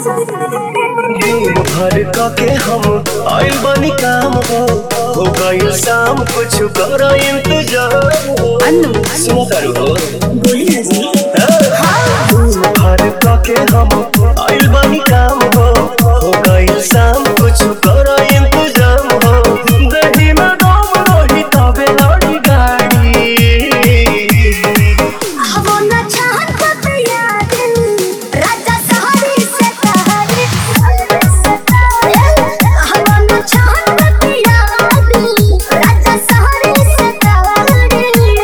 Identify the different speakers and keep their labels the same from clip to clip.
Speaker 1: दिन भर के हम आइल बनी काम हो हो गइल शाम कुछ कर इंतजार
Speaker 2: अनु
Speaker 1: सुनो तारू हो
Speaker 2: बोली ना जी
Speaker 1: दिन भर के हम आइल बनी काम हो हो गइल शाम कुछ कर इंतजाम हो दही में दम रही तबे लड़ी गाड़ी
Speaker 3: वो न चाहत याद राजा सहरी से तहरी वो न चाहत याद राजा सहरी से तहरी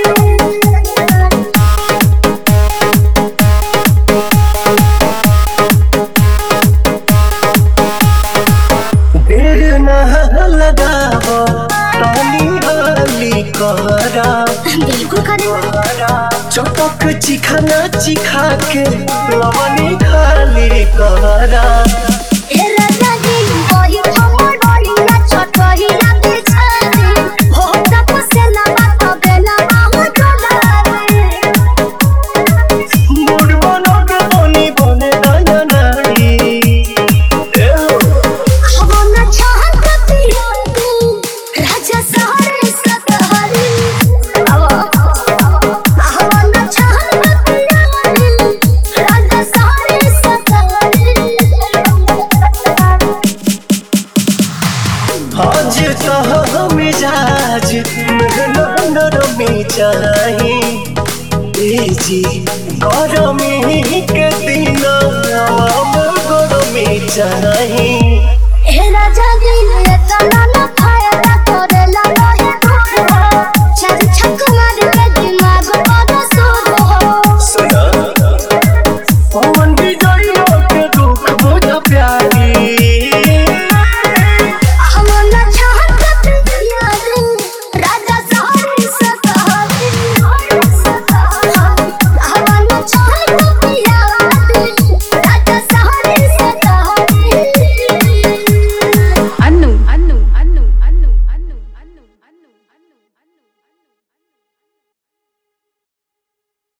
Speaker 1: देर न लगाव ताली हाली कहरा
Speaker 3: बिल्कुल करें
Speaker 1: चटक चिखाना चिखा के लवनी खाली कहरा
Speaker 3: ए राजा जी वही हमर बड़ी ना छोटही ना बिछाई हो तप से ना बात बेला हो डोलावे
Speaker 1: मुड बनोगे बनी बने नया नारी ए हो,
Speaker 3: वो न चाहत याद राजा सहरी से तहरी वो न चाहत याद राजा सहरी से तहरी
Speaker 1: आज कह मिजाज नरमी चाही ए जी गरमी के दिन आम गरमी चाही